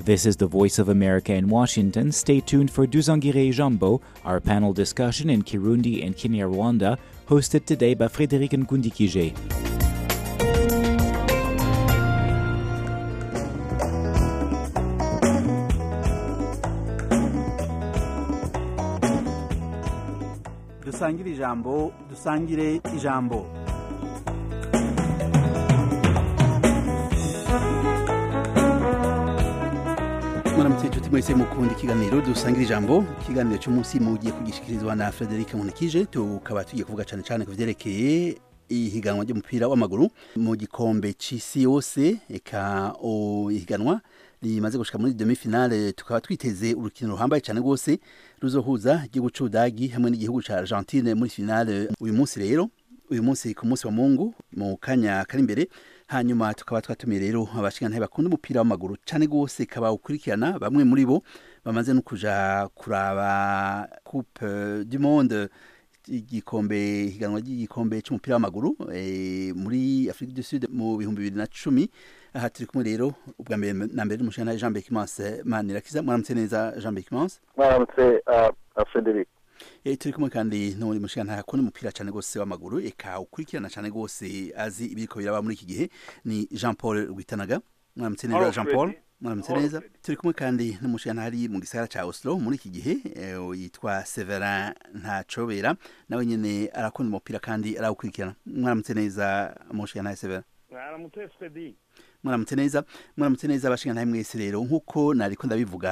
This is the Voice of America in Washington. Stay tuned for Duzangire Jambo, our panel discussion in Kirundi and Kinyarwanda, hosted today by Frédéric Nkundikije. dusangire ijambo dusangire ijambo mwaramutse inshuti mwese mukunda ikiganiro dusangira ijambo ikiganiro cy'umunsi mugiye kugishikirizwa na frederic munikije tukaba tugiye kuvuga cyane cyane ku byerekeye ihiganwa ry'umupira w'amaguru mu gikombe c'isi yose eka o ihiganwa rimaze gushika muri demi finale tukaba twiteze urukino ruhambaye cyane rwose ruzohuza igihugu c'ubudagi hamwe n'igihugu ca argentine muri finale uyu munsi rero uyu munsi ku munsi wa mungu mu kanya kari imbere hanyuma tukaba twatumiye rero abashingantahe bakunda umupira w'amaguru cyane rwose kaba ukurikirana bamwe muri bo bamaze no kuja kuraba coupe du monde igikombe higanwa ry'igikombe cy'umupira w'amaguru e, muri Afrique du Sud mu bihumbi bibiri na cumi aha turi kumwe rero ubwa mbere na mbere n'umushingantahe Jean Bekimanse Manirakiza mwaramutse neza Jean Bekimanse mwaramutse uh, Frederic E, turi kumwe kandi n'undi mushingantahe akunda umupira cyane rwose w'amaguru eka ukurikirana cyane rwose azi ibiriko biraba muri iki gihe ni Jean Paul Rwitanaga mwaramutse neza Jean Paul mwaramutse neza turi kumwe kandi n'umushingantahe ari mu gisagara ca Oslo muri iki gihe e, yitwa Severin Ntacobera nawe nyene arakunda umupira kandi arawukurikirana mwaramutse neza umushingantahe Severin mwaramutse Frederic mwaramutse neza mwaramutse neza abashingantahe mwese rero nk'uko nariko ndabivuga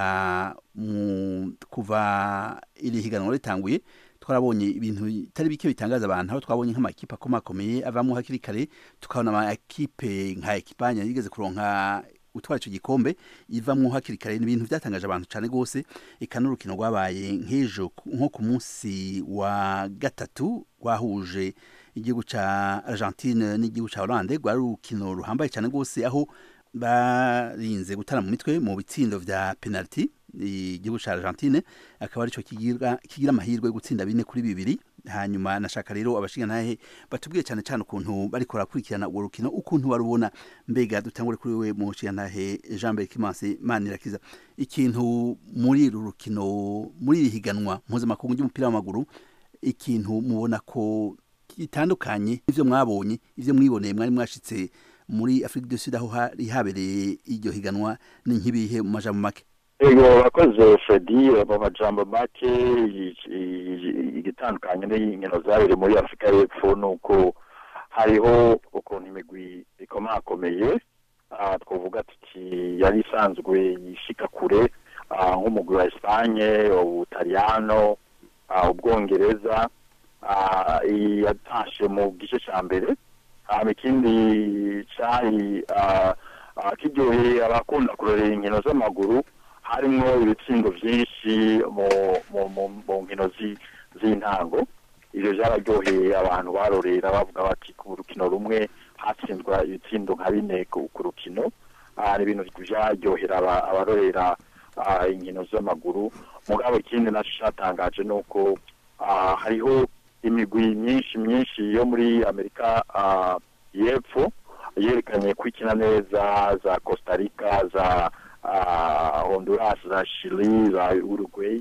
mu kuva iri higanwa ritanguye twarabonye ibintu bitari bike bitangaza abantu aho twabonye nk'amakipe akomakomeye avamo hakiri kare tukabona amakipe nka ekipanya yigeze kuronka utwara icyo gikombe ivamwo hakiri kare ni ibintu byatangaje abantu cyane rwose eka n'urukino rwabaye nk'ejo nko ku munsi wa gatatu rwahuje igihugu ca Argentine n'igihugu ca Hollande rwari urukino ruhambaye cyane rwose aho barinze gutana mu mitwe mu bitsindo vya penalty igihugu ca Argentine akaba arico kigira kigira amahirwe yo gutsinda bine kuri bibiri hanyuma nashaka rero abashingantahe batubwiye cyane cyane ukuntu bariko barakurikirana urwo rukino ukuntu barubona mbega dutangure kuri we mu nshingantahe Jean Berkimanse Manirakiza ikintu muri uru rukino muri iri higanwa mpuzamakungu ry'umupira w'amaguru ikintu mubona ko gitandukanye ivyo mwabonye ivyo mwiboneye mwari mwashitse muri Afrique du Sud aho hari habereye iryo higanwa ni nk'ibihe mu majambo make ego bakoze Fredi mu majambo make igitandukanye n'inkino zabereye muri Afrika y'Epfo nuko hariho ukuntu imigwi ikomakomeye twavuga tuti yari isanzwe yishika kure nk'umugwi wa Espagne ubutaliyano ubwongereza yatashe mu gice cya mbere ikindi cyari kiryoheye abakunda kurorera inkino z'amaguru harimo ibitsindo byinshi mu nkino z'intango ibyo byararyoheye abantu barorera bavuga bati ku rukino rumwe hatsinzwa ibitsindo nka bine ku rukino ni ibintu byaryohera abarorera inkino z'amaguru mugabo ikindi nacyo cyatangaje ni uko hariho imigwi myinshi myinshi yo muri amerika y'epfo yerekanye ko ikina neza za costa rica za honduras za chili za uruguay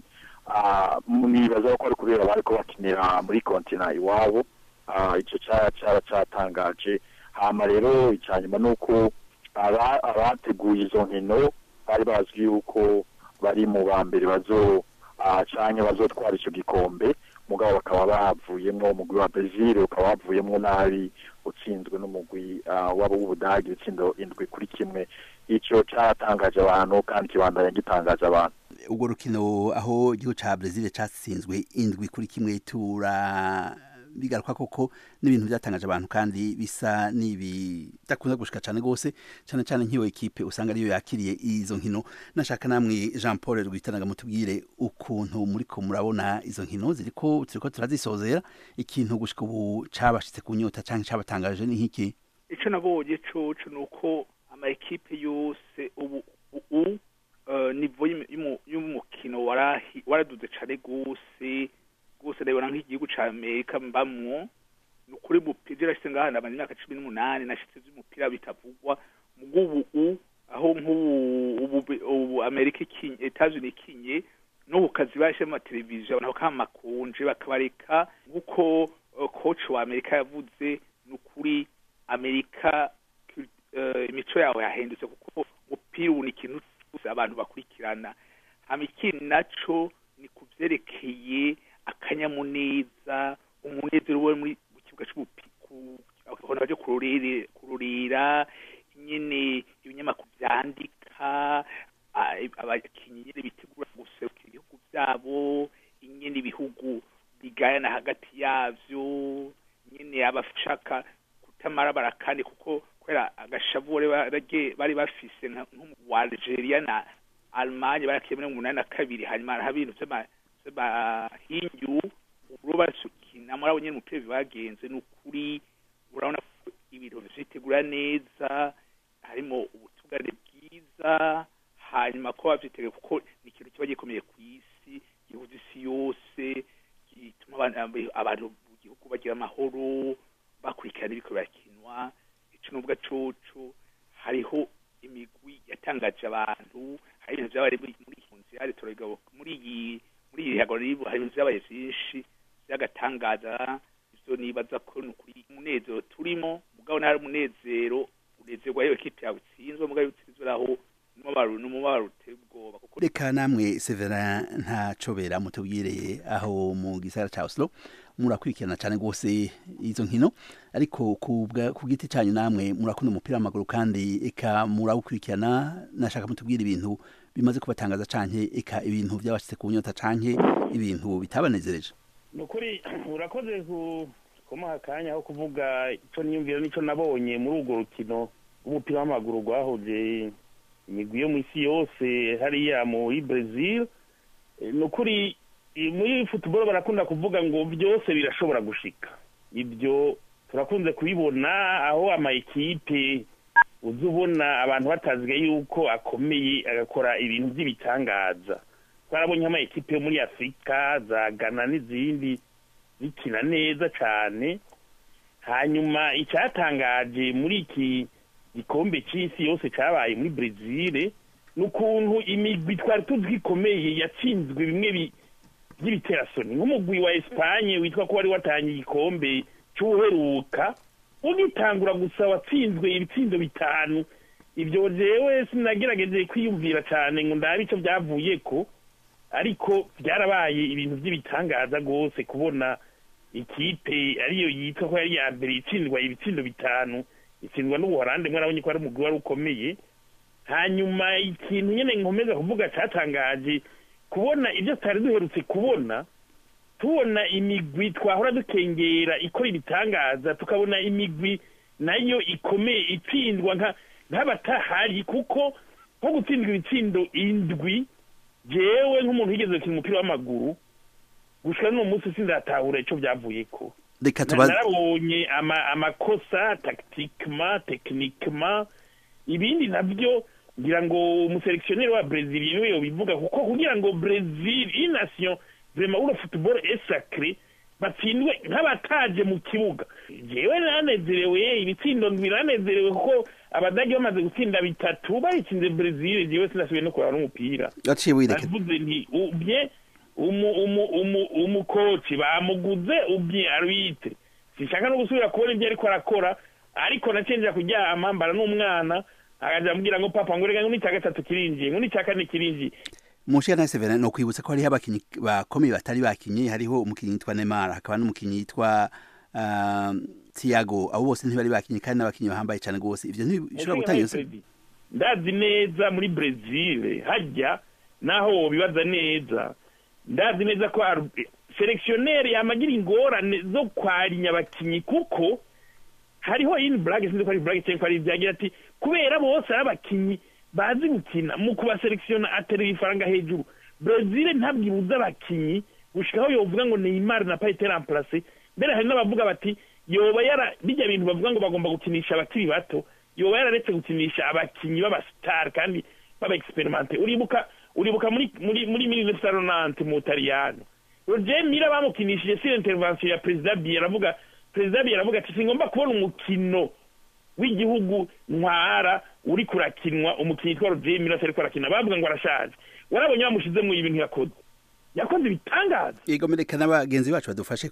nibaza ko ari kubera bari ko bakinira muri kontina iwabo icyo cyaba cyatangaje hama rero icya nyuma ni uko abateguye izo nkino bari bazwi yuko bari mu ba mbere bazo canke bazotwara icyo gikombe mugabo bakaba bavuyemo umugwi wa Brazil ukaba wavuyemo nabi utsinzwe n'umugwi wabo w'ubudagi ibitsindo indwi kuri kimwe icyo cyatangaje abantu kandi kibandanya gitangaje abantu ubwo rukino aho igihugu ca Brazil catsinzwe indwi kuri kimwe tura bigaruka koko n'ibintu byatangaje abantu kandi bisa n'ibidakunze gushika cyane rwose cyane cyane nk'iyo ekipe usanga ariyo yakiriye izo nkino nashaka namwe Jean Paul Rwitanaga mutubwire ukuntu muri ko murabona izo nkino ziriko turiko turazisozera ikintu gushika ubu cabashitse ku nyota canke cabatangaje ni nk'iki ico nabonye coco nuko ama ekipe yose ubu ubu uh, nivo y'umukino waraduze cane gose gose ndabona nk'igihugu ca Amerika mbamwo nukuri mupira rashitse ngaha ndamara imyaka cumi n'umunani nashitse vy'umupira bitavugwa mugubu aho nk'ubu ubu amerika ikinye etazini ikinye no ku kazi bashyira mu mateleviziyo abantu bakaba makunje bakabareka nk'uko uh, coach wa amerika yavuze ni ukuri amerika uh, imico yawe yahindutse kuko umupira ubu ni ikintu cyose abantu bakurikirana hama ikindi naco ni ku vyerekeye akanyamuneza umunezero we muri mu kibuga c'umupira baje kururira kururira nyene ibinyamakuru vyandika a- abakinyi nyene bitegura guserukira ibihugu vyabo nyene ibihugu bigayana hagati yavyo nyene abashaka kutamara barakane kuko kubera agashavu bari barage- bari bafise nka- nk'umu wa Algeria na Allemagne barakiye muri umunani na kabiri hanyuma hariho ibintu vy'ama- vy'amahinyu uburo basukina muri abo nyene umupira bibagenze ni ukuri urabona ko ibintu vyitegura neza harimo ubutugane bwiza hanyuma ko bavyitege kuko ni ikintu kiba gikomeye ku isi gihuza isi yose gituma abantu abantu mu gihugu bagira amahoro bakurikirana ibiko birakinwa ico n'ubwa coco hariho imigwi yatangaje abantu hari ibintu vyabaye muri muri kunzi hari torogabo muri iyi muri iyi hagoro ribu hari ibintu vyabaye vyinshi vy'agatangaza ivyo nibaza ko ni ukuri umunezero turimo mugabo ntari umunezero unezerwa yewe kipe yawe itsinzwe mugabo iyo utsinzwe raho n'umubabaro n'umubabaro uteye ubwoba kuko reka namwe Severin ntacobera mutubwire aho mu gisagara ca Oslo murakurikirana cyane rwose izo nkino ariko ku bwa- ku giti cyanyu namwe murakunda umupira w'amaguru kandi eka murawukurikirana nashaka mutubwire ibintu bimaze kubatangaza canke eka ibintu byabashitse ku nyota canke ibintu bitabanezereje ni ukuri urakoze ku- kumuha akanya ho kuvuga icyo niyumvira n'icyo nabonye muri urwo rukino rw'umupira w'amaguru rwahuje imigwi yo mu isi yose hariya muri brezil Eh, ni ukuri eh, muri futuboro barakunda kuvuga ngo byose birashobora gushika ibyo turakunze kubibona aho ama ekipe uza ubona abantu batazwe yuko akomeye agakora ibintu by'ibitangaza twarabonye ama ekipe yo muri afurika za ghana n'izindi zikina neza cyane hanyuma icyatangaje muri iki gikombe cy'isi yose cyabaye muri brezil ni ukuntu imigwi twari tuzi ko ikomeye yatsinzwe bimwe bi- by'ibiterasoni nk'umugwi wa esipanye witwa ko wari watangiye igikombe cy'ubuheruka ugitangura gusa watsinzwe ibitsindo bitanu ibyo jewe sinagerageje kwiyumvira cyane ngo ndabe icyo byavuye ko ariko byarabaye ibintu by'ibitangaza rwose kubona ikipe ariyo yitwa ko yari iya mbere itsindwa ibitsindo bitanu itsindwa n'ubuholande mwarabonye ko ari umugwi wari ukomeye hanyuma ikintu nyine nkomeza kuvuga cyatangaje kubona ibyo tutari duherutse kubona tubona imigwi twahora dukengera ikora ibitangaza tukabona imigwi nayo ikomeye itsindwa nka nk'abatahari kuko nko gutsindwa ibitsindo indwi jewe nk'umuntu wigeze gukina umupira w'amaguru gushika n'uwo munsi sindatahura ico byavuye ko reka Na- tubaze narabonye ama- amakosa tactiquement techniquement ibindi navyo ngira ngo umuseleksioneri wa brezil niwe yobivuga kuko kugira ngo brezil iyi nation vraiment uro football est sacré batsindwe nk'abataje mu kibuga jewe nanezerewe ibitsindo ndwi nanezerewe kuko abadage bamaze gutsinda bitatu bayitsinze brezil jewe sinasubiye no kuraba n'umupira gaciye wireke navuze nti ubye umu umu umu umukoci bamuguze ubye arwite sinshaka no gusubira kubona ibyo ariko arakora ariko nacenjera kuryama mbara n'umwana akaja ambwira ngo papa ngo reka ngo n'icya gatatu kirinjiye ngo n'icya kane kirinjiye munshiga na Severin no kwibutsa ko hariho abakinyi bakomeye batari bakinye hariho umukinyi yitwa Neymar hakaba n'umukinyi yitwa uh, Thiago abo bose ntibari bakinye kandi n'abakinyi bahambaye cyane rwose ivyo ntibishobora gutanga iyo se- ndazi neza muri brezil hajya naho wobibaza neza ndazi neza ko seleksioneri yamagira ingorane zo kwarinya abakinyi kuko hariho ini burage sinzi ko ari burage cyangwa ko ari ibyagira ati kubera bose ari abakinyi bazi gukina mu kubaselekisiona aterera ifaranga hejuru brezil ntabwo ibuza abakinyi gushikaho yovuga ngo neymar na payite remplace mbere hari n'abavuga bati yoba yara bijya bintu bavuga ngo bagomba gukinisha abakiri bato yoba yararetse gukinisha abakinyi b'abasitari kandi b'abaexperimente uribuka uribuka muri muri muri mille saronante mu butaliyano roger mira bamukinishije sur intervention ya perezida biye aravuga perezida biye aravuga ati singomba kubona umukino w'igihugu ntwara uri kurakinwa umukinnyi yitwa roger miras ariko arakina bavuga ngo arashaje warabonye bamushizemo ibintu yakoze yakoze ibitangaza yego mereka n'abagenzi bacu badufashe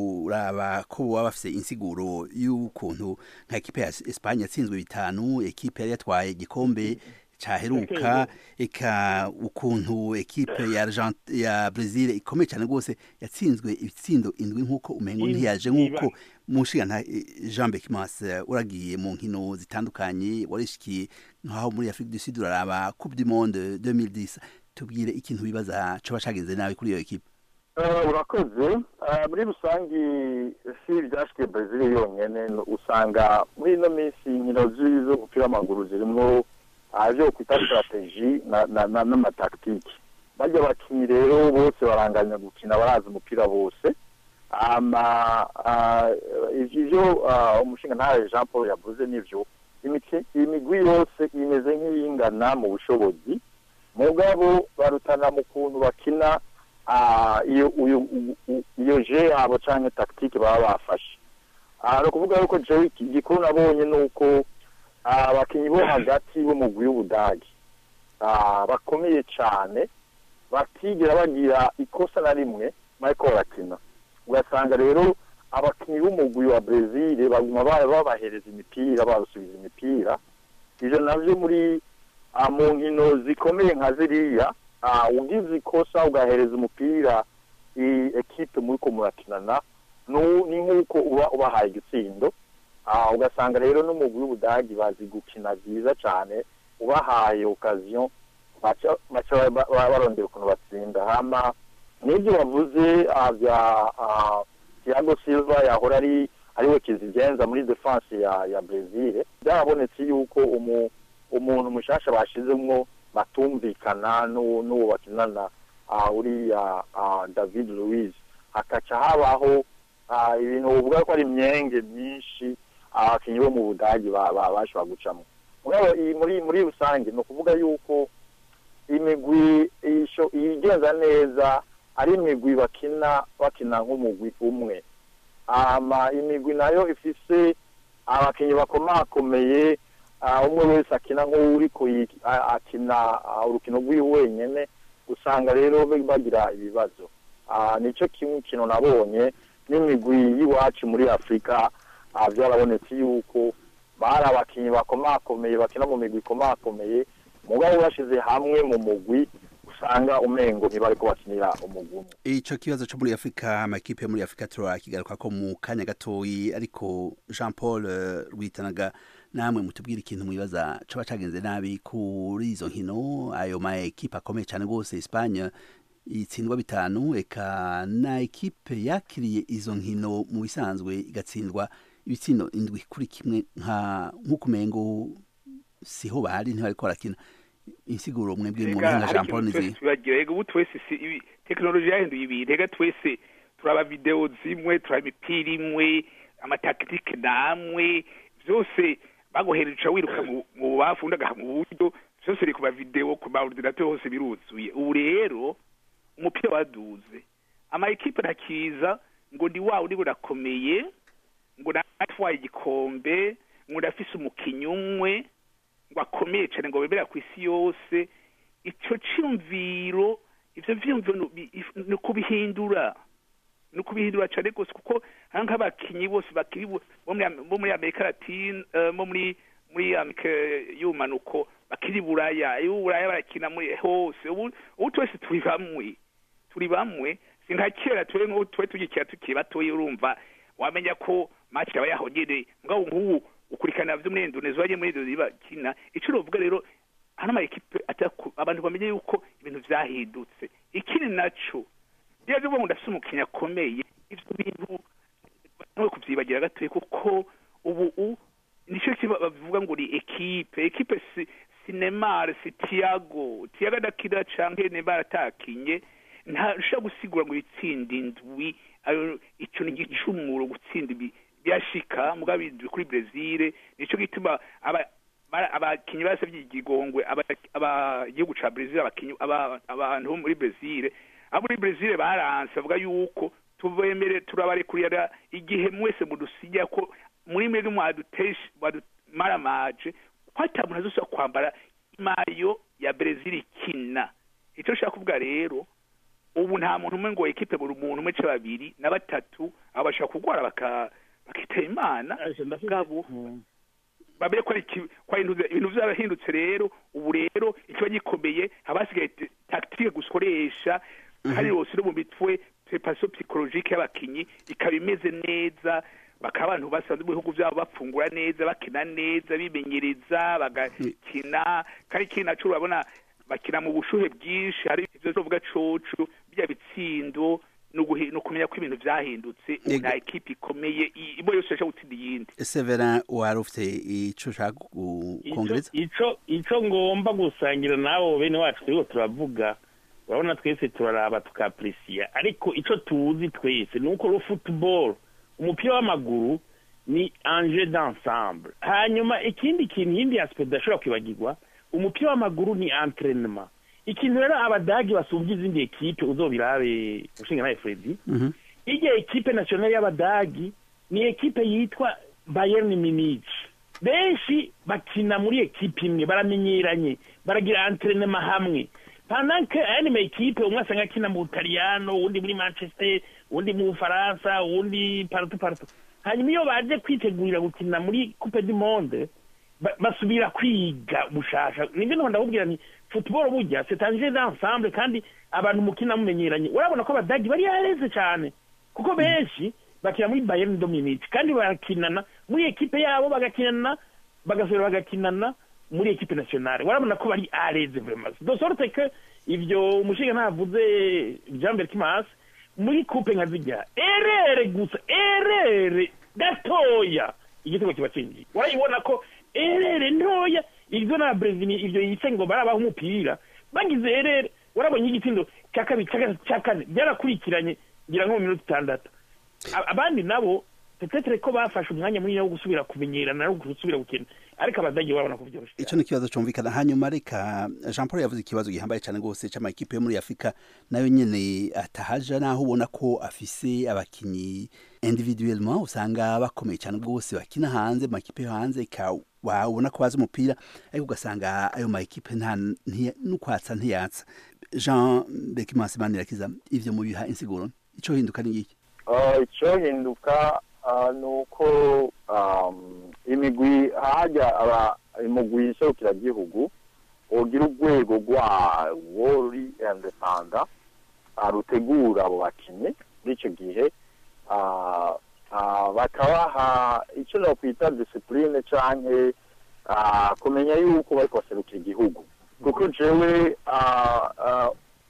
kuraba ko baba bafite insiguro y'ukuntu nka ekipe ya Espagne yatsinzwe bitanu ekipe yari yatwaye igikombe caheruka eka ukuntu ekipe ya Argent ya Brazil ikomeye cyane rwose yatsinzwe ibitsindo indwi nk'uko umengo Indwi, ntiyaje nk'uko iba. mushiga nta Jean Beckmas uragiye mu nkino zitandukanye warishikiye nkaho muri Afrique du Sud uraraba Coupe du Monde 2010 tubwire ikintu bibaza coba cagenze nabi kuri iyo ekipe Eh, urakoze Eh, muri rusange si ibyashikiye brezil yonyine usanga muri ino minsi inkino zi- z'umupira w'amaguru zirimo ibyo kwita strategy na- na- na- n'amataktiki bajya abakinnyi rero bose baranganya gukina barazi umupira bose ama ah, ivyo ah, umushinga ntawe jean paul yavuze nivyo imiki- imigwi yose imeze nk'iyingana mu bushobozi mugabo barutana mu kuntu bakina ah, iyo uyu- u- u- iyo je yabo canke tactique baba bafashe Ah, ni ukuvuga yuko jewe iki- igikuru nabonye ni uko ah, abakinyi bo hagati b'umugwi w'ubudagi ah, bakomeye cane batigera bagira ikosa na rimwe bariko barakina ugasanga rero abakinyi b'umugwi wa brezil baguma ba- babahereza imipira babasubiza imipira ivyo navyo muri ah, mu nkino zikomeye nka ziriya ah, ugize ikosa ugahereza umupira i ekipe muriko murakinana nu- ni nk'uko uba ubahaye igitsindo Ah, ugasanga rero n'umugwi w'ubudagi bazi gukina byiza cyane ubahaye okaziyo baca baca ba- ba- barondera ukuntu batsinda hama n'ibyo bavuze ah, bya ah, Thiago Silva yahora ari ariwe kizigenza muri defense ya ya Brazil byarabonetse yuko umu umuntu mushasha bashizemwo batumvikana n'uwo n'uwo bakinana ah, uriya ah, David Luiz hakaca habaho ah, ibintu uvuga ko ari imyenge myinshi abakinyi bo mu budagi ba- ba- bashobora gucamo mugabo iyi muri muri rusange ni ukuvuga yuko imigwi isho- igenza neza ari imigwi bakina bakina nk'umugwi umwe ama imigwi nayo ifise abakinyi bakomakomeye ah, umwe wese akina nk'uriko yi- a- akina ah, urukino rw'iwe wenyene usanga rero bagira ibibazo Ah, nico kimwe kintu nabonye n'imigwi y'iwacu muri afurika ah, byarabonetse yuko bari abakinyi bakomakomeye bakina mu migwi ikomakomeye mugabo bashize hamwe mu mugwi usanga umengo ntibariko bakinira umugwi umwe ico kibazo co muri Afrika amakipe yo muri Afrika turakigaruka ko mu kanya gatoyi ariko Jean Paul eh, Rwitanaga namwe mutubwira ikintu mwibaza coba cagenze nabi kuri izo nkino ayo ma ekipe akomeye cyane rwose Espagne itsindwa bitanu eka na ekipe yakiriye izo nkino mu bisanzwe igatsindwa ibitsindo indwi kuri kimwe nka nk'uko umengo siho bari ntibariko barakina insiguro mwebwe mu Ega, mpinga hari Jean Paul ikintu twese nizi tubagira ega ubu twese si ibi tekinoloji yahinduye ibintu ega twese turaba videwo zimwe turaba imipira imwe amataktike namwe byose baguhereje uca wiruka mu mu bubafu undi agaha mu buryo byose biri ku mavidewo ku maordinateur hose biruzuye ubu rero umupira waduze ama ekipe ntakiza ngo ndi wawe uri burakomeye ngo natwaye igikombe ngo ndafise umukinyi umwe ngo akomeye cyane ngo bemera ku isi yose icyo cyumviro ivyo vyumviro ni ubi- if- ni ukubihindura ni ukubihindura cyane rwose kuko hari nk'abakinyi bose bakiri bo bo muri Am- bo muri amerika latine eh, bo muri muri amerika y'ubumanuko bakiri buraya iyo buraya barakina muri hose ubu ubu twese turi bamwe turi bamwe si nka kera twe nk'ubu twe tugikira tukiri batoya urumva wamenya ko match aba yahogere mugabo nk'ubu ukurikirana vyo muri Indonesia waje muri Indonesia bakina ico novuga rero hano ama ekipe ataku abantu bamenye yuko ibintu vyahindutse ikindi naco iyo aje ngo ndafise umukinnyi akomeye ivyo bintu nawe kuvyibagira gatoya kuko ubu u nico kiba bavuga ngo ni ekipe ekipe si si Neymar si Thiago Thiago adakina canke Neymar atakinye ntashobora gusigura ngo ibitsinda indwi ayo ico ni igicumuro gutsinda ibi byashika mugabo indwi kuri Brazil nico gituma aba bara- abakinyi basavye igigongwe aba- aba- igihugu ca Brazil abakinyi aba- abantu bo muri Brazil abo muri Brazil baranse bavuga yuko tubemere turabarekurira igihe mwese mudusinya ko muri mwe mwadutesha mwadu- maramaje ko ata muntu azosubira kwambara imayo ya Brazil ikina icyo nshaka kuvuga rero ubu nta muntu umwe ngo ekipe buri muntu umwe ce babiri na batatu abo bashobora kurwara baka bakitaba imana bwabo babere ko ari iki- ko ari ibintu ibintu byarahindutse rero ubu rero ikiba gikomeye haba hasigaye te- tactique gukoresha kandi yose no mu mitwe preparation psychologique y'abakinyi ikaba imeze neza bakaba abantu basanzwe mu bihugu byabo bafungura neza bakina neza bimenyereza bagakina kandi ikindi naco urabona bakina mu bushuhe bwinshi hari ivyo tuvuga coco bya bitsindo no guhi- no kumenya ko ibintu vyahindutse ubu Yego. nta ekipe ikomeye i- imwe yose yashaka gutsinda iyindi Severin wari ufite ico ushaka kongereza ico ico ngomba gusangira nabo bene wacu turiko turavuga urabona twese turaraba tukapresiya ariko ico tuzi twese ni uko ro football umupira w'amaguru ni enjeu d'ensemble hanyuma ikindi kintu yindi aspect udashobora kwibagirwa umupira w'amaguru ni entraînement ikintu rero abadagi basumbye izindi ekipe uzobirabe ushinga nawe fredi Mhm. irya ekipe nationale y'abadagi ni ekipe yitwa bayern munich benshi bakina muri ekipe imwe baramenyeranye baragira entraînement hamwe pendant que ayandi ma ekipe umwe asanga akina mu butaliyano uwundi muri manchester uwundi mu bufaransa uwundi partout partout hanyuma iyo baje kwitegurira gukina muri coupe du monde ba- basubira kwiga bushasha nibyo none ndakubwira ni football burya c'est un jeu d'ensemble kandi abantu mukina mumenyeranye urabona ko abadagi bari yareze cyane kuko benshi bakina muri bayern dominique kandi barakinana muri ekipe yabo bagakinana bagasubira bagakinana muri ekipe nationale urabona ko bari areze vraiment de sorte que ivyo umushinga ntavuze Jean-Bert Kimas muri coupe nka zijya erere gusa erere gatoya igitego kiba cinjiye urayibona ko erere ntoya ivyo na Brazil ivyo yise ngo barabaho umupira bagize erere urabonye igitsindo cya kabiri cya gatatu cya kane byarakurikiranye ngira nko mu minota itandatu A- abandi nabo petetre ko bafashe umwanya munini wo gusubira kumenyerana no gusubira gukina ariko abadage barabona ko byoroshye ico ni ikibazo cumvikana hanyuma reka Jean Paul yavuze ikibazo gihambaye cyane rwose c'amakipe yo muri Afrika nayo nyene atahaja naho ubona ko afise abakinyi individuellement usanga bakomeye cyane rwose bakina hanze mu makipe yo hanze ka wabona ko bazi umupira ariko ugasanga ayo makipe nta ntiya- n'ukwatsa ntiyatsa Jean Bekimansi Manirakiza ivyo mu biha insiguro ico hinduka ni iki Ah, icyohinduka ah, ni uko um, imigwi hajya aba imigwi iserukiragihugu ugira urwego rwawo ruri indepanda ah, rutegura abo bakinnyi muri icyo gihe ah, ah, bakabaha icyo nokwita disipurine canke ah, kumenya yuko bariko baserukira igihugu kuko jewe ah, ah,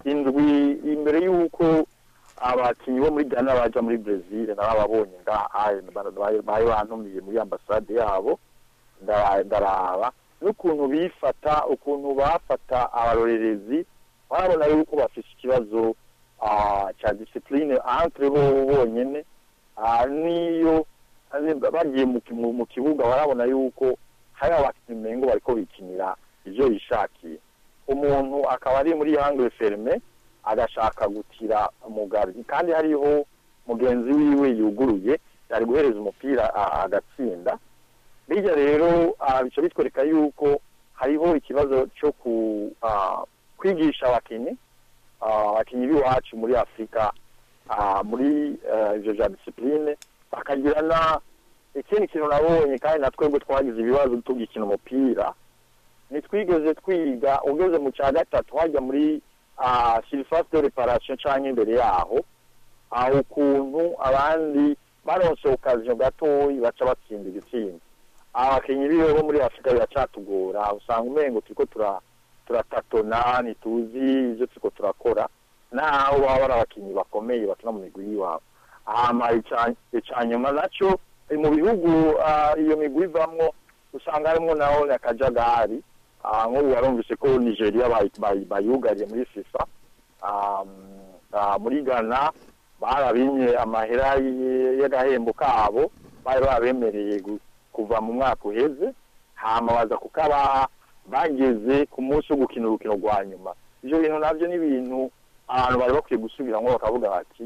indwi imbere y'uko abakinnyi bo muri Ghana baja muri Brazil narababonye ngaha bari bantumiye muri ambasade yabo ndara- ndaraba n'ukuntu bifata ukuntu bafata abarorerezi barabona yuko bafise ikibazo ah, ca discipline entre bo bonyene ah, niyo ari- bagiye mu ki- mu- mu kibuga barabona yuko hari abakinnyi umengo bariko bikinira ivyo bishakiye umuntu akaba ari muri angle ferme agashaka gutira umugaryi kandi hariho mugenzi wiwe yuguruye yari guhereza umupira a- agatsinda bijya rero ah, bica bitwereka yuko hariho ikibazo cyo ku ah, kwigisha abakinnyi ah, abakinnyi b'iwacu muri afurika ah, muri eh, ivyo vya disipurine bakagira na ikindi kintu nabonye kandi na twebwe twagize ibibazo tugikina umupira ntitwigeze twiga ugeze mu cya gatatu hajya muri surface de reparation cyangwa imbere yaho aho ukuntu abandi baronse okaziyo gatoyi baca batsinda igitsinda abakinnyi biwe bo muri afurika biracatugora usanga umengo turiko tura turatatona ntituzi ivyo turiko turakora naho baba bari abakinnyi bakomeye bakina mu migwi y'iwabo hama ica- ica nyuma naco eh, mu bihugu ah, iyo migwi ivamwo usanga harimwo naho akajagari Ah, nk'ubu warumvise ko nigeria bayi- bayi- bayugariye muri fifa Ah, ah, muri ghana barabimye amahera y- y'agahembo kabo bari babemereye gu- kuva mu mwaka uheze hama baza kukabaha bageze ku munsi wo gukina urukino rwa nyuma ivyo bintu navyo ni ibintu abantu bari bakwiye gusubiramwo bakavuga bati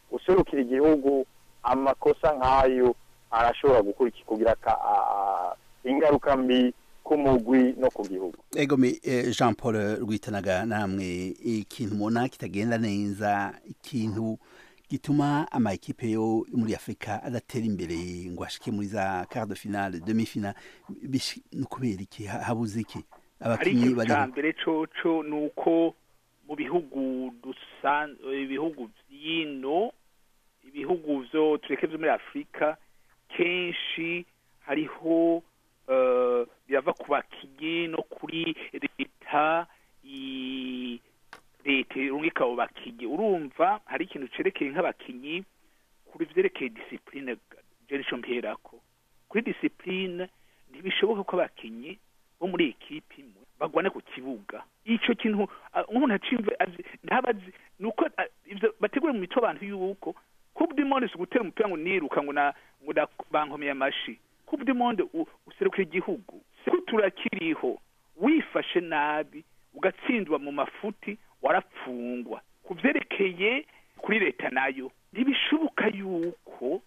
userukira igihugu amakosa nk'ayo arashobora gukuriki kugira ka- a- a- ingaruka mbi ku mugwi no ku gihugu egome eh, jean paul rwitanaga namwe ikintu mubona kitagenda neza ikintu gituma ama ekipe yo muri afurika adatera imbere ngo ashike muri za quart de finale demi finale bishi- ni ukubera iki Ha- habuze iki ari abakinyi ikintu bari cya mbere coco ni uko mu bihugu dusan ibihugu vy'ino ibihugu vyo tureke vyo muri afurika kenshi hariho eh, birava ku bakinyi no kuri leta i- leta irungika abo bakinyi urumva hari ikintu cerekeye nk'abakinyi kuri vyerekeye disipline je nico mperako kuri disipline ntibishoboka ko abakinyi bo muri ekipi imwe bagwane ku kibuga ico kintu ah, umuntu acimve azi ntabazi nuko ah, ivyo bategura mu mitwe abantu yuko coupe du monde si gutera umupira ngo niruka ngo na ngo na bankomeye amashi coupe du monde u- userukira igihugu siko turakiriho wifashe nabi ugatsindwa mu mafuti warapfungwa ku vyerekeye kuri leta nayo ntibishoboka yuko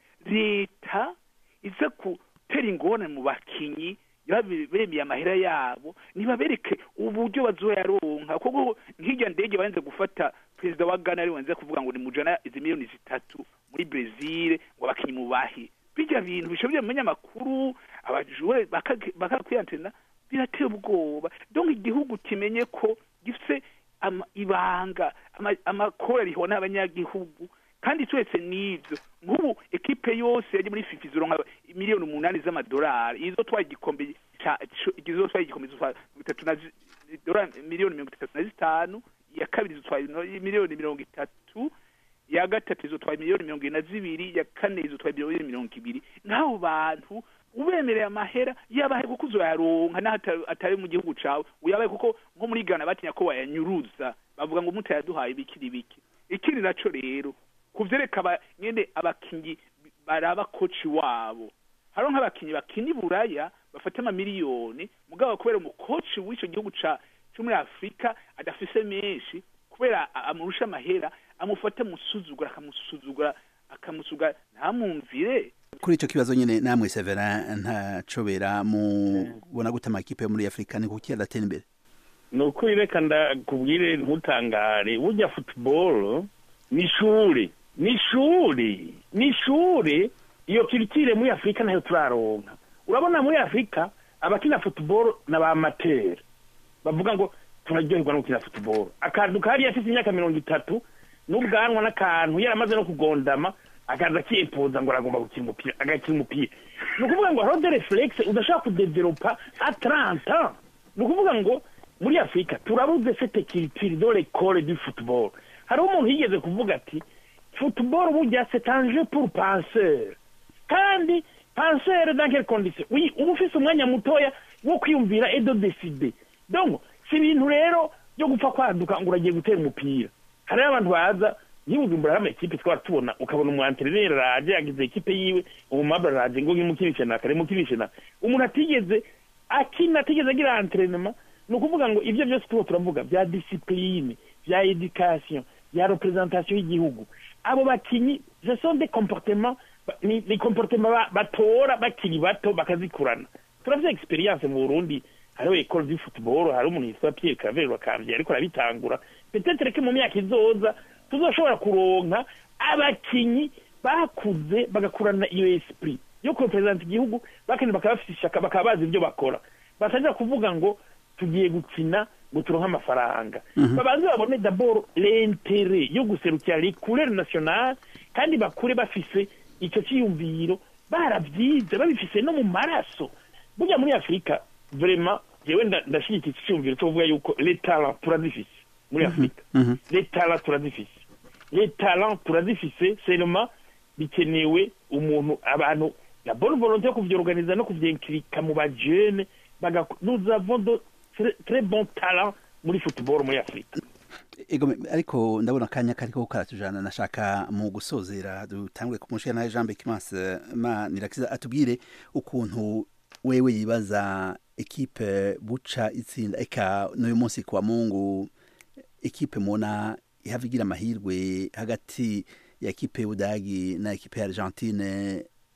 leta iza gutera ingorane mu bakinyi yabe- bemeye amahera yabo nibabereke uburyo bazoyaronka kuko nk'irya ndege barenze gufata perezida wa Ghana ari wanze kuvuga ngo ni mujana izi miliyoni zitatu muri Brazil ngo abakinyi mubahe bijya bintu bishobora mu amakuru abajure bakakwiyantena birateye ubwoba donc igihugu kimenye ko gifise ama- ibanga ama- amakoro ariho n'abanyagihugu kandi twese n'ivyo nk'ubu ekipe yose yaje muri fifa izoronka miliyoni umunani z'amadolari izo twaye igikombe ca- co- izo twaye igikombe zitwara mirongo itatu na zi- dola miliyoni mirongo itatu na zitanu iya kabiri zitwaye miliyoni mirongo itatu iya gatatu izotwaye miliyoni mirongo ine na zibiri iya kane izotwaye miliyoni mirongo ibiri n'abo bantu ubemereye amahera yabahe kuko uzoyaronka naho ata- atari mu gihugu cawe uyabahe kuko nko muri Ghana batinya ko bayanyuruza bavuga ngo mutayaduhaye bikiri biki ikindi naco rero kuvyereka aba nyene abakinyi baraba koci wabo hariho nk'abakinyi bakina i buraya bafata amamiliyoni mugabo kubera umukoci w'ico gihugu ca co muri afurika adafise menshi kubera a- amurusha amahera amufata amusuzugura akamusuzugura akamusugura ntamwumvire kuri ico kibazo nyene namwe Severin ntacobera mubona gute amakipe yo muri afurika ni kuki adatera imbere ni ukuri reka ndakubwire ntutangare burya futuboro ni ishuri ni ishuri ni ishuri iyo kirikire muri afurika nayo turaronka urabona muri afurika abakina futuboro ni abamateri bavuga ngo turaryoherwa no gukina futuboro akantu kariya afite imyaka mirongo itatu n'ubwanwa n'akantu yaramaze no kugondama akaza akiyepoza ngo aragomba gukina umupira agakina umupira ni ukuvuga ngo hariho de refuregisi udashobora kudeveropa ataranta ni ukuvuga ngo muri afurika turabuze fete kiritiri do lekore du futuboro hariho umuntu yigeze kuvuga ati futuboro burya c'est un jeu pour penseur kandi penseur dans quelle condition oui uba ufise umwanya mutoya wo kwiyumvira et de décider donc si ibintu rero byo gupfa kwaduka ngo uragiye gutera umupira hariho abantu baza ntibujumbura hari amakipe twaba tubona ukabona umwantereneri araje yagize ekipe yiwe umumabra araje ngo ngimukinishe naka rimukinishe naka umuntu atigeze akina atigeze agira antrenema ni ukuvuga ngo ibyo byose tuba turavuga bya disipurine bya edikasiyo bya representation y'igihugu abo bakinyi ce sont des comportements ba- ni ni comportement ba- batora bakiri bato bakazikurana turavye experience mu burundi hariho ecole du football hari umuntu yitwa pierre cavere bakambye ariko arabitangura peut-être que mu myaka izoza tuzoshobora kuronka abakinyi bakuze bagakurana iyo esprit yo kurepresenta igihugu bakandi bakaba bafite ishaka bakaba bazi ibyo bakora batajya kuvuga ngo tugiye gukina ngo turonke amafaranga babanze babone d'abord l'intere yo guserukira les couleurs nationales kandi bakure bafise icyo cyiyumviro barabyize babifise no mu maraso burya muri afurika vraiment jewe nda- ndashyigikiye iki cyiyumviro cyo kuvuga yuko les talents turazifise muri afurika mhm. les talents turazifise les talents turazifise seulement bikenewe umuntu abantu la bonne volonté yo kuvyorganiza no kuvyinkirika mu bajene bagaku- nous avons de très, très bons talents muri football muri afurika Ego, ariko ndabona akanya kariko karatujana nashaka mu gusozera dutangure kumushira nawe Jean Bekimanse ma nirakiza atubwire ukuntu wewe yibaza ekipe buca itsinda eka n'uyu munsi kwa Mungu ekipe mona ihavigira amahirwe hagati ya ekipe y'Ubudagi na ekipe ya Argentine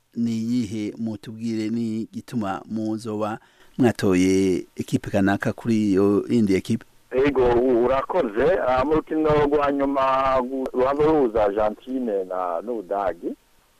ni iyihe mutubwire ni gituma muzoba mwatoye ekipe kanaka kuri iyo yindi ekipe ego urakoze ah, mu rukino rwa nyuma ruhava ruhuza argentine na n'ubudagi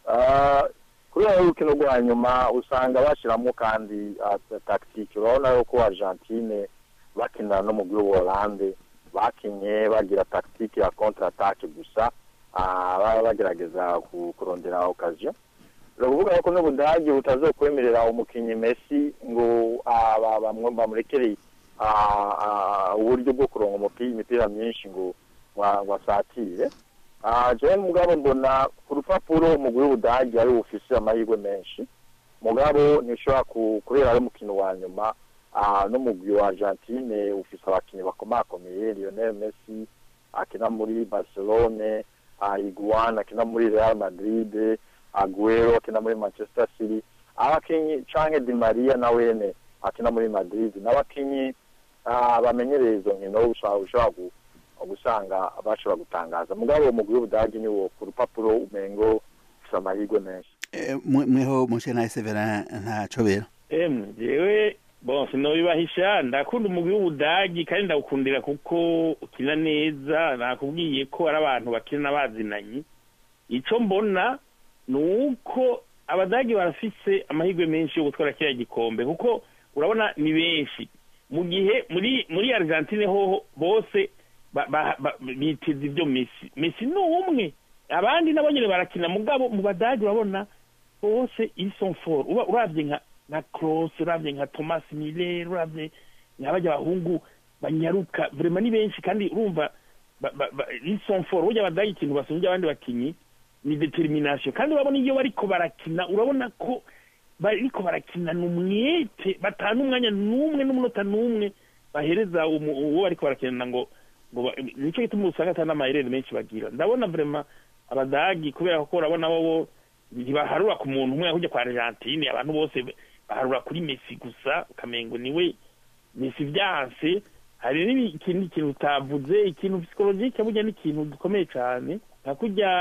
Ah, kubera urukino rwa nyuma usanga bashyiramo kandi ah, tactique urabona yuko argentine bakina no mu gihugu Hollande bakinye bagira tactique ya contre attaque gusa ah, baba bagerageza ku- kurondera occasion ni ukuvuga yuko n'ubudagi butazokwemerera umukinnyi Messi ngo ah, ba- bamwe bamurekereye ah, ah, uburyo bwo kuronka umupira imipira myinshi ngo wa- ngo asatire Ah, jewe mugabo mbona ku rupapuro umugwi w'ubudagi ari ufise amahirwe menshi mugabo ntishobora ku- kubera ari umukino wa nyuma ah, n'umugwi wa argentine ufise abakinnyi bakomakomeye lionel messi akina muri barcelone ah, iguan akina muri real madrid aguero akina muri manchester city abakinyi canke di maria nawene akina muri madrid n'abakinyi ah, bamenyereye izo nkino ushobora ushobora gu- gusanga bashobora gutangaza mugabo uwo mugwi w'ubudagi ni wo ku rupapuro umengo ufise amahirwe menshi Eh, mwe- mweho mushe nawe severa ntacobera emwe jewe bon sinobibahisha ndakunda umugwi w'ubudagi kandi ndawukundira kuko ukina neza nakubwiye ko ari abantu bakina bazinanye ico mbona ni uko abadagi barafise amahirwe menshi yo gutwara kiriya gikombe kuko urabona ni benshi mu gihe muri muri argentine hoho bose ba- ba- ba- biteze ibyo mesi mesi ni umwe abandi nabo nyine barakina mugabo mu badagi urabona bose ils sont forts uba uravye nka nka Kroos uravye nka Thomas Müller uravye nka bajya bahungu banyaruka vraiment ni benshi kandi urumva ba- ba- ba- ils sont forts burya abadagi ikintu basumbye abandi bakinyi ni determination kandi urabona iyo bariko barakina urabona ko bariko barakinana umwete batana umwanya n'umwe n'umunota n'umwe bahereza umu- uwo bariko barakinana ngo ngo ba- nico gituma usanga atari n'amaherere menshi bagira ndabona vraiment abadagi kubera ko urabona bo ntibaharura ku muntu umwe ahujya kwa argentine abantu bose baharura kuri messi gusa ukamengo niwe messi vyanse hari n'ikindi kintu utavuze ikintu psychologique burya ni ikintu gikomeye cane nka kurya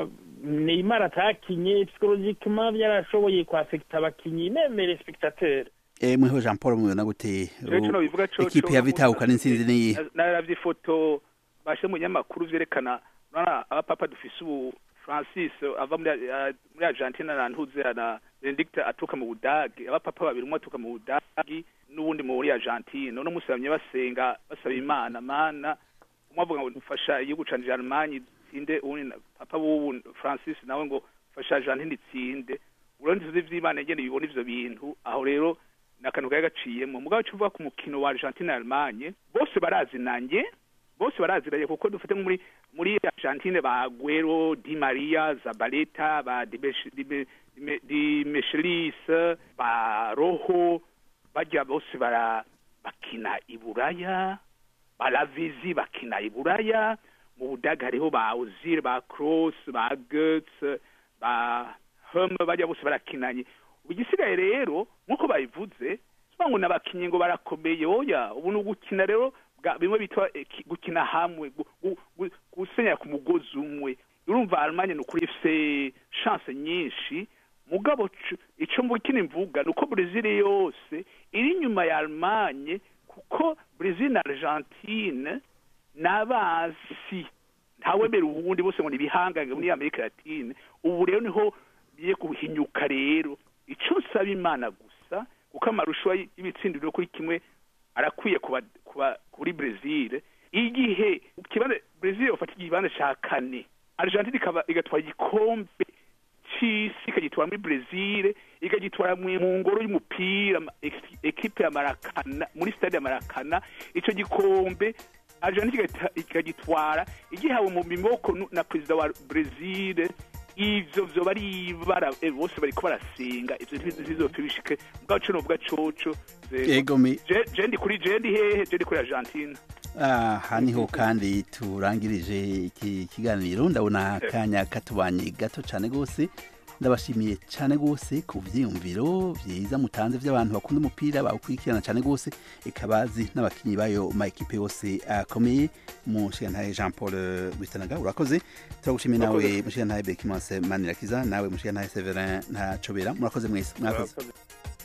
neymar atakinye psychologiquement byarashoboye kwafekita abakinyi memere spectateur Eh, mweho jean paul mubona gute Jewe ico nobivuga coco ekipe yavitahukana intsinzi niyihe Na- naravye ifoto bashe mu nyamakuru vyerekana urabona abapapa dufise ubu francis ava muri ah, muri argentina na ntuze na benedict aturuka mu budagi abapapa babiri umwe aturuka mu budagi n'uwundi muri argentine uno musi bamye basenga basaba imana mana umwe avuga ngo mfasha igihugu ca germanye itsinde uwundi na- papa w'ubu francis nawe ngo fasha argentine itsinde urundi tuzi vy'imana ingene bibona ivyo bintu aho rero ni akantu kari gaciyemo mugabo cyo uvuga ku mukino wa argentine na allemagne bose barazinanye bose baraziranye kuko dufite nko muri muri argentine ba guero di maria zabaleta ba Di Mesh- Di Me- Di Me- di meshelis ba roho bajya bose bara bakina i buraya baravizi bakina i buraya mu budaga hariho ba ozil ba cross ba götz ba hem bajya bose barakinanye ubu igisigaye rero nk'uko babivuze siba ngo n'abakinnyi ngo barakomeye oya ubu ni ugukina rero bwa- bimwe bitwa eki- gukina hamwe gu- gu- gu- gusenyera ku mugozi umwe urumva Allemagne ni ukuri ifise chance nyinshi mugabo c- ico mbukina imvuga ni uko Brazil yose iri inyuma ya Allemagne kuko Brazil na Argentine n'abasi ntawemera uwundi bose ngo nibihangange muri Amerika Latine ubu rero niho biye guhinyuka rero ico nsaba imana gusa kuko amarusho y'ibitsindiro kuri kimwe arakwiye kuba kuba kuri Brazil igihe ikibanza Brazil ufata ikibanza ca kane Argentine ikaba igatwara igikombe c'isi ikagitwara muri Brazil ikagitwara mu mu ngoro y'umupira ma- ex- ekipe ya Marakana muri stade ya Marakana ico gikombe Argentine igahita- ikagitwara igihawe mu miboko nu- na perezida wa Brazil ivyo vyoba ari ibara eh, bose bariko barasenga ivyo ntibizopfa bishike mugabo co novuga coco ze- yego mi je je ndi kuri je ndi hehe je ndi kuri Argentine aha niho kandi turangirije iki kiganiro ndabona akanya katubanye gato cyane rwose ndabashimiye cyane rwose ku byiyumviro byiza mutanze by'abantu bakunda umupira bawukurikirana cyane rwose ikabazi n'abakinnyi bayo mayikipe yose akomeye mushigantahe jean paul rwitanaga urakoze turagushimiye nawe mushigantahe bekimanse manirakiza nawe mushigantahe severin ntacobera murakoze mwese mwakoze Murakoze.